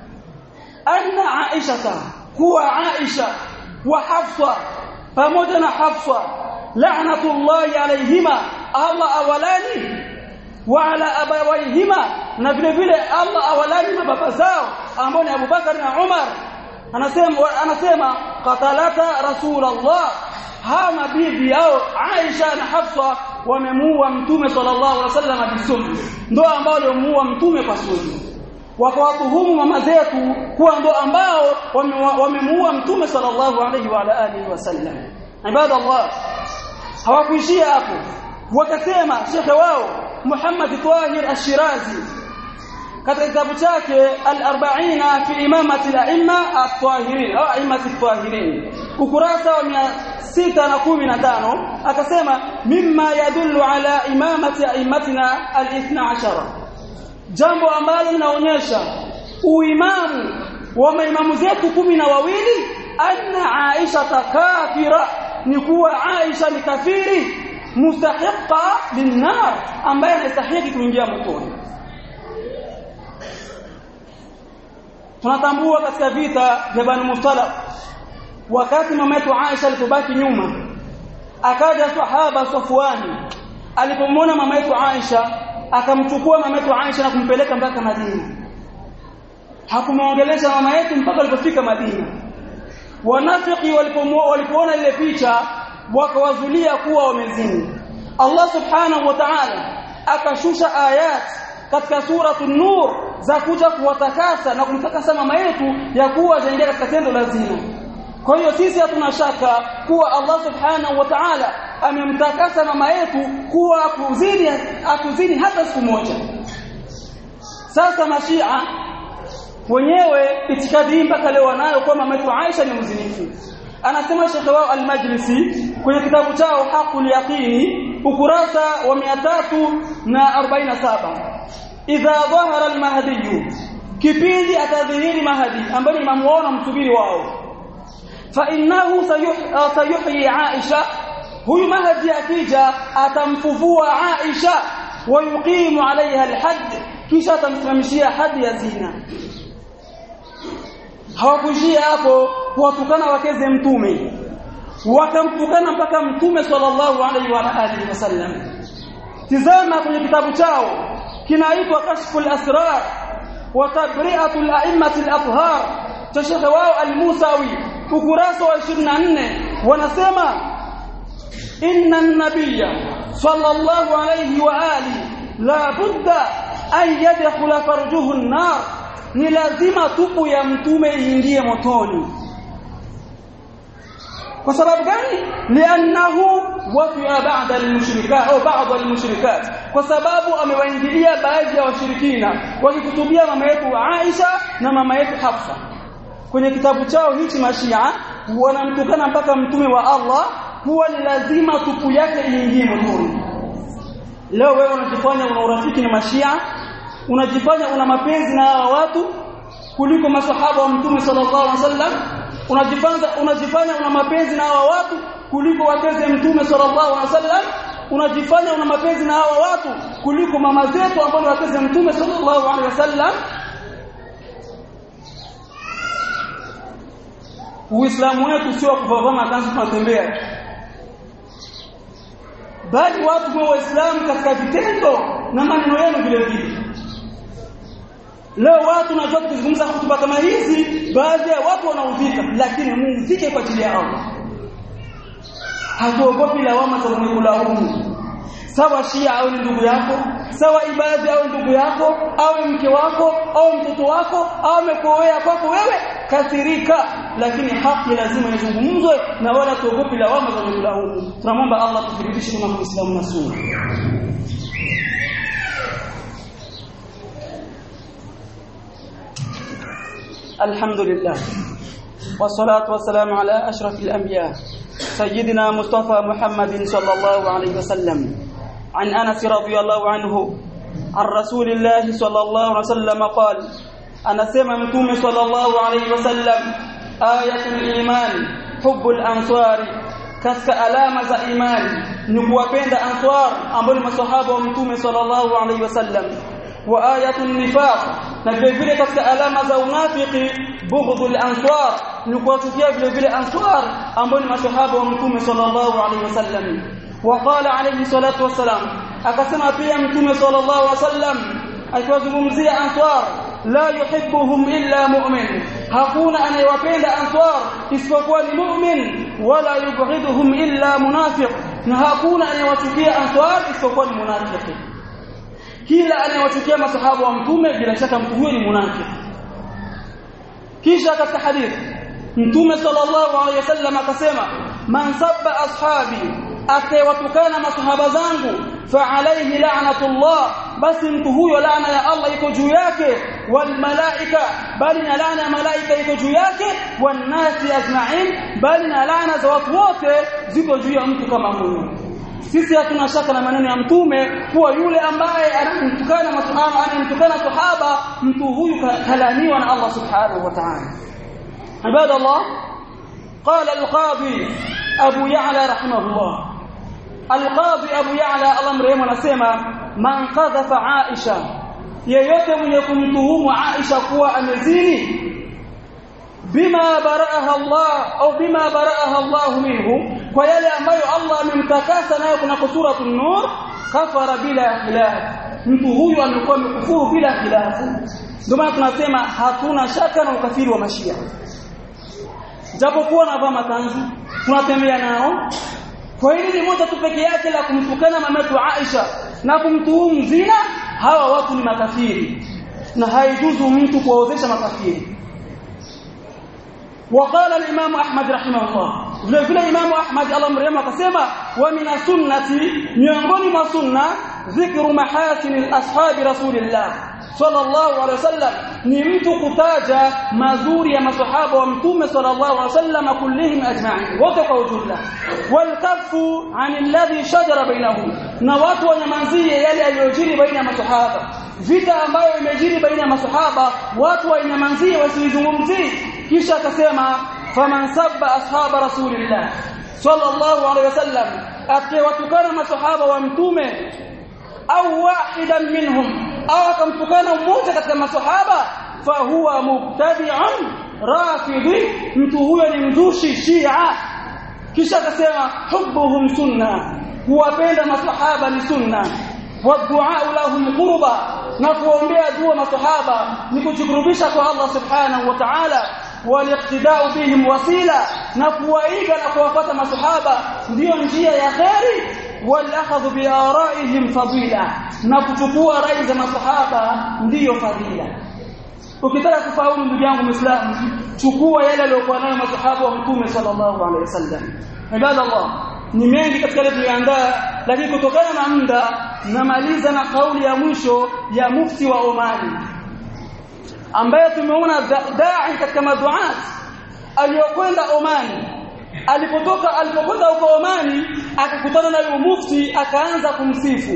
anna Aisha kuwa Aisha wa Hafsa pamoja na Hafsa la'natullahi alayhima Allah awalani wa ala abawaihima na vile vile Allah awalani mababa zao ambao ni Abu Bakar na Umar anasema anasema qatalata rasulullah hama bibi yao Aisha na Hafsa wamemuua mtume sallallahu alaihi wasallam bisum ndo ambao waliomuua mtume kwa sumu wakawatuhumu mama zetu kuwa ndo ambao wamemuua mtume sallallahu alaihi wa ala alihi wasallam ibadallah hawakuishia hapo wakasema shekhe wao Muhammad Tahir Ash-Shirazi katika kitabu chake al-40 fi imamati al-a'imma at-tahirin au a'immati at-tahirin ukurasa wa 615 akasema mimma yadullu ala imamati a'immatina al-12 jambo ambalo linaonyesha uimamu wa maimamu zetu kumi na wawili anna Aisha kafira ni kuwa Aisha ni kafiri mustahiqa linnar ambaye anastahili kuingia motoni tunatambua katika vita vya Bani Mustalaq wakati mama yetu Aisha alipobaki nyuma akaja sahaba Safwani alipomwona mama yetu Aisha akamchukua mama yetu Aisha na kumpeleka mpaka Madina hakumwongelesha mama yetu mpaka alipofika Madina wanafiki walipoona ile picha wakawazulia kuwa wamezini Allah subhanahu wa ta'ala akashusha ayat katika suratu nur za kuja kuwatakasa na kumtakasa mama yetu ya kuwa zaingia katika tendo la zina kwa hiyo sisi hatuna shaka kuwa Allah subhanahu wa ta'ala amemtakasa mama yetu kuwa akuzini akuzini hata siku moja sasa mashia wenyewe itikadi mpaka leo wanayo kwa mama yetu Aisha ni mzinifu anasema Sheikh wao al-Majlisi kwenye kitabu chao Haqul Yaqini ukurasa wa 347 idha dhahara al-mahdi kipindi atadhihiri mahadi ambaye imamu wao na msubiri wao fa innahu sayuhyi Aisha huyu mahadi akija atamfufua Aisha wa yuqimu alaiha alhadd kisha atamsimamishia hadi ya zina hawakuishia hapo kuwatukana wakeze mtume wakamtukana mpaka mtume sallallahu alaihi wa alihi wasallam tizama kwenye kitabu chao kinaitwa kashful asrar wa tabri'atu al-a'immati al-athhar cha shekhe wao al-Musawi ukurasa wa 24 wanasema inna an-nabiyya sallallahu alayhi wa alihi la budda an yadkhula farjuhu an-nar ni lazima tupu ya mtume iingie motoni kwa sababu gani liannahu wafi'a ba'da al-mushrikat au ba'd al-mushrikat kwa sababu amewaingilia baadhi ya washirikina wakikutubia mama yetu Aisha na mama yetu Hafsa kwenye kitabu chao hichi mashia wanamtukana mpaka mtume wa Allah huwa ni lazima tupu yake iingie motoni leo wewe unajifanya una urafiki na mashia unajifanya una mapenzi na hawa watu kuliko masahaba wa mtume sallallahu alaihi wasallam unajifanya unajifanya una mapenzi na hawa watu kuliko wakeze mtume sallallahu alaihi wasallam unajifanya una mapenzi na hawa watu kuliko mama zetu ambao wakeze mtume sallallahu alaihi wasallam Uislamu wetu sio kuvaa kanzu tunatembea bali watu wa Waislamu katika vitendo na maneno yenu vile vile Leo watu najua kuzungumza hotuba kama hizi baadhi ya watu wanaudhika lakini muudhike kwa ajili ya Allah hatuogopi lawama za mwenye kulaumu sawa shia au ndugu yako sawa ibadhi au ndugu yako au mke wako au mtoto wako au amekoea kwako wewe kathirika lakini haki lazima izungumzwe na wala tuogopi lawama za mwenye kulaumu tunamwomba Allah tuthibitishe kama Muislamu na sunna الحمد لله والصلاة والسلام على أشرف الأنبياء سيدنا مصطفى محمد صلى الله عليه وسلم عن أنس رضي الله عنه عن رسول الله صلى الله عليه وسلم قال أنا سمع متوم صلى الله عليه وسلم آية الإيمان حب الأنصار كسك ألامة إيمان نكوapenda أنصار ambao ni masahaba wa mtume sallallahu alaihi wasallam wa ayatul nifaq na vile vile katika alama za unafiki bughdul answar ni kuwachukia vile vile answar ambao ni masahaba wa mtume sallallahu alaihi wasallam waqala alayhi salatu wassalam akasema pia mtume sallallahu alaihi wasallam akiwazungumzia answar la yuhibbuhum illa mu'min hakuna anayewapenda answar isipokuwa ni mu'min wala yubghiduhum illa munafiq na hakuna anayewachukia answar isipokuwa ni munafiki kila anayewachukia masahaba wa mtume bila shaka mtu huyo ni munafiki kisha katika hadithi mtume sallallahu alaihi wasallam akasema man sabba ashabi atawatukana masahaba zangu fa alayhi la'natullah basi mtu huyo laana ya Allah iko juu yake wal malaika bali na laana ya malaika iko juu yake wan nasi ajma'in bali na laana za watu wote ziko juu ya mtu kama huyo sisi hatuna shaka na maneno ya mtume kuwa yule ambaye anamtukana masahaba anamtukana sahaba mtu huyu kalaniwa na Allah subhanahu wa ta'ala ibadallah qala al-qadi abu ya'la rahimahullah al-qadi abu ya'la Allah mrehemu anasema man qadhafa aisha yeyote mwenye kumtuhumu aisha kuwa amezini bima baraaha Allah au bima baraaha Allah minhu kwa yale ambayo Allah amemtakasa nayo kuna suratul nur kafara bila khilaf mtu huyu amekuwa amekufuru bila khilafu ndio maana tunasema hatuna shaka na ukafiri wa mashia japokuwa navaa makanzu tunatembea nao kwa hili ni moja tu peke yake la kumtukana mamatu Aisha na kumtuhumu zina hawa watu ni makafiri na haijuzu mtu kuwaozesha makafiri وقال الامام احمد رحمه الله vile vile imamu ahmad Allah mrehemu akasema wa min sunnati miongoni mwa sunna dhikru mahasin ashabi rasulillah sallallahu alaihi wasallam ni mtu kutaja mazuri ya masahaba wa mtume sallallahu alaihi wasallam kullihim ajma'in wote kwa ujumla walkafu an alladhi shajara bainahum na watu wanyamazie yale yaliyojiri baina ya masahaba vita ambayo imejiri baina ya masahaba watu wanyamazie wasizungumzie kisha akasema faman sabba ashaba rasulillah sallallahu alaihi wasallam akiwatukana masahaba wa mtume au wahidan minhum au akamtukana mmoja katika masahaba fahuwa mubtadi'un rafidhi mtu huyo ni mzushi shia kisha akasema hubbuhum sunna kuwapenda masahaba ni sunna waddu'a lahum qurba na kuombea dua masahaba ni kujikurubisha kwa Allah subhanahu wa ta'ala waliqtida'u bihim wasila na kuwaiga na kuwapata masahaba ndiyo njia ya kheri walakhadhu biaraihim fadila na kuchukua rai za masahaba ndiyo fadila ukitaka kufahamu ndugu yangu muislamu chukua yale aliyokuwa nayo masahaba wa mtume sallallahu alaihi wasallam ibadallah ni mengi katika yale tuliandaa lakini kutokana na muda namaliza na kauli ya mwisho ya mufti wa Omani ambaye tumeona dai katika maduat aliyokwenda Omani alipotoka alipokwenda huko Omani akakutana na yule mufti akaanza kumsifu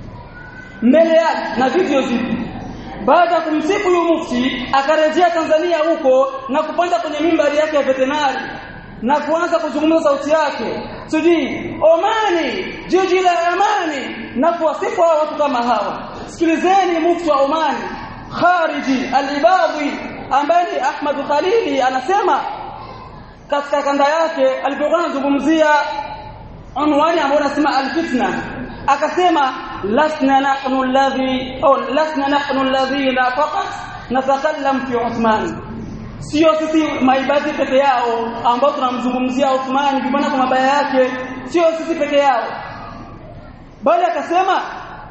mbele yake na video zipo baada ya kumsifu yule mufti akarejea Tanzania huko na kupanda kwenye mimbari yake ya veterinari na kuanza kuzungumza sauti yake sijui Omani jiji la amani na kuwasifu hao watu kama hawa sikilizeni mufti wa Omani khariji al-ibadhi ambaye ni Ahmad Khalili anasema katika kanda yake alipokuwa anazungumzia unwani ambayo anasema al-fitna akasema lasna nahnu alladhi au lasna nahnu alladhina faqat natakallam fi Uthman sio sisi maibadhi peke yao ambao tunamzungumzia Uthman kibana kwa mabaya yake sio sisi peke yao bali akasema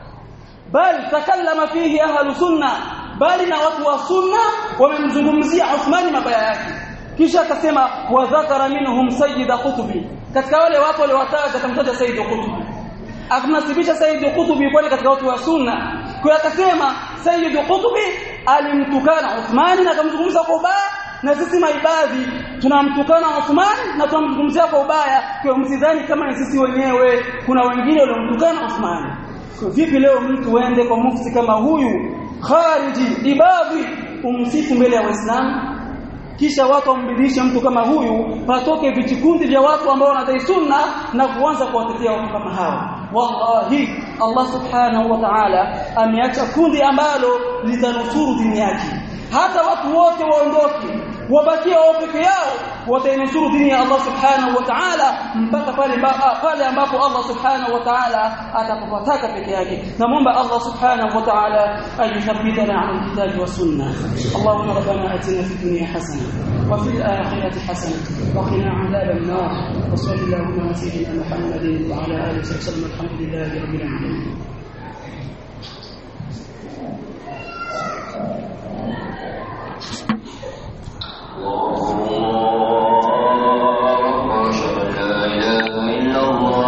bal takallama fihi ahlu sunna bali na watu wa sunna wamemzungumzia Uthman mabaya yake kisha akasema wa dhakara minhum sayyid qutbi katika wale watu waliowataja akamtaja sayyid qutbi akamnasibisha sayyid qutbi kwani katika watu wa sunna kwa akasema sayyid qutbi alimtukana Uthman na akamzungumza kwa ubaya na sisi maibadhi tunamtukana Uthman na tunamzungumzia kwa ubaya kwa msidhani kama ni sisi wenyewe kuna wengine waliomtukana Uthman so vipi leo mtu uende kwa mufti kama huyu khariji ibadhi umsifu mbele ya waislamu kisha watu wambidishe mtu kama huyu patoke vijikundi vya watu ambao wanadai sunna na kuanza kuwatetea watu kama hawa wallahi Allah subhanahu wa ta'ala ameacha kundi ambalo litanusuru dini yake hata watu wote waondoke wabakie wao peke yao watainusuru dini ya Allah subhanahu wa ta'ala mpaka pale pale ambapo Allah subhanahu wa ta'ala atakapotaka peke yake namwomba Allah subhanahu wa ta'ala ayuthabbitana ala alkitabi wa sunna Allahumma rabbana atina fid dunya hasana wa fil akhirati hasana wa qina adhaban nar wa sallallahu ala sayyidina Muhammadin wa ala alihi wa sahbihi alhamdulillahi rabbil alamin